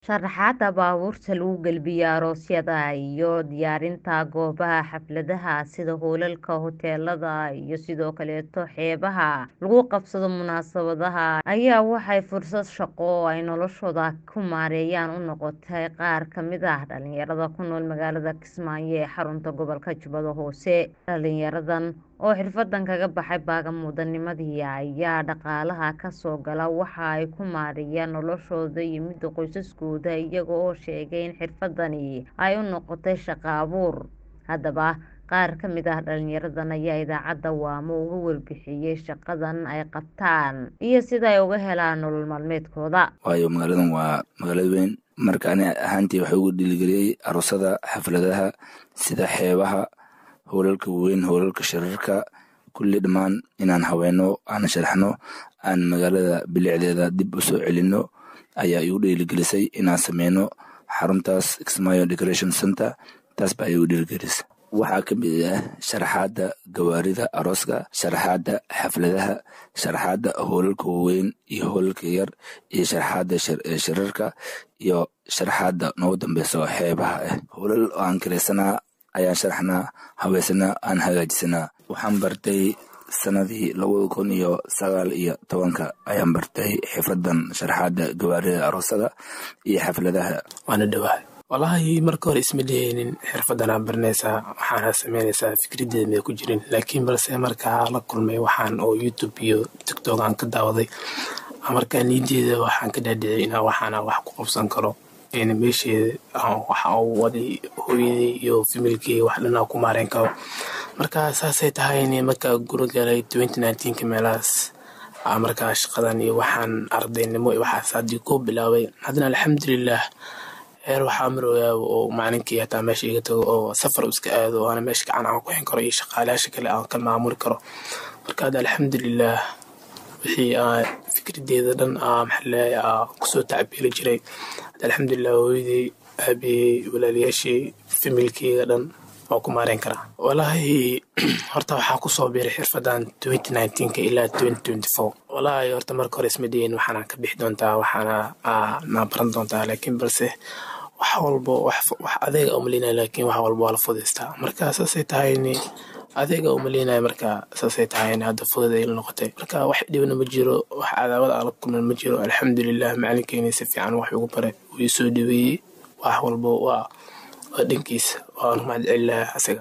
Sharaxaadda baabuurta lagu galibiyo aroosyada iyo diyaarinta goobaha xafladaha sida hoolalka hoteelada iyo sidoo kaleeto xeebaha lagu qabsado munaasabadaha ayaa waxay fursad shaqo oo ay noloshooda ku maareeyaan u noqotay qaar ka mid ah dhalinyarada ku nool magaalada Kismaayo ee xarunta gobolka Jubbada Hoose dhalinyaradan oo xirfadan kaga baxay baagamuudanimadii ayaa dhaqaalaha ka soo gala waxa ay ku maareeyaan noloshooda iyo midda qoysaskooda iyaga oo sheegay in xirfadani ay u noqotay shaqo abuur haddaba qaar ka mid ah dhalinyaradan ayaa idaacadda waamo uga warbixiyay shaqadan ay qabtaan iyo sida ay uga helaan nolol maalmeedkooda waayo magaaladan waa magaalada weyn marka ani ahaantii waxay ugu dhiiligeliyey aroosada xafladaha sida xeebaha hoolalka waaweyn hoolalka shirarka kulli dhammaan inaan haweeno aan sharaxno aan magaalada bilicdeeda dib u soo celino ayaa igu dhiiligelisay inaan sameyno xaruntaas Kismaayo Decoration Center taas baa igu dhiiligelisay waxaa ka mid ah sharaxaadda gawaarida arooska sharaxaadda xafladaha sharaxaadda hoolalka waaweyn iyo hoolalka yar iyo sharaxaadda shirarka iyo sharaxaadda noogu dambeyso xeebaha ah hoolal aan kireysanaa ayaan sharaxnaa habeesanaa aan hagaajisanaa waxaan bartay sanadii labada kun iyo sagaal iyo tobanka ayaan bartay xifradan sharaxaadda gawaarida aroosada iyo xafladaha waana dhawahay wallaahi marka hore isma leheynin xirfadanaa baranaysaa waxaana sameynaysaa fikradeeda may ku jirin laakiin balse markaa la kulmay waxaan oo youtube iyo tiktok aan ka daawaday markaa niyadeeda waxaan ka dhaadhicay inaa waxaana wax ku qabsan karo meesheeda waxa uu waday hooyadii iyo familkii wax dhanaa ku maareyn karo marka saasay tahay markaa guro galay ka meelahaas markaa shaqadan iyo waxaan ardaynimo iyo waxaas haddii ku bilaabay haddana alxamdulilah heer waxaa marooyaa oo maalinkii hataa meesha iga tago oo safar iska aado aana meesha gacan aan ku xin karo iyo shaqaalayaasha kale aan ka maamuli karo marka hadda alxamdulilah wixii aan fikradeeda dhan maxaa kusoo tacbiili jiray alxamdulilah hooyadii aabiyey walaalayaashii familkeyga dhan waa ku maareyn karaa walaahi horta waxaa kusoo biiray xirfadan ka ilaa walaahi horta marka hore isma dhihin waxaana ka bixi doontaa waxaana naa baran doontaa laakiin balse wax walbo wax adeega umalina laakiin wax walbo waa la fudaystaa marka saasay tahayni adeega umalinaya marka saasay tahayni hadda fudud ay la noqotay marka wax dhibna ma jiro wax cadaawad ala kulman ma jiro alxamdulilah macalinkeeni si fiican wax ugu baray wuu soo dhaweeyey wax walbo waa waa dhankiisa waanu mahad celilaha asaga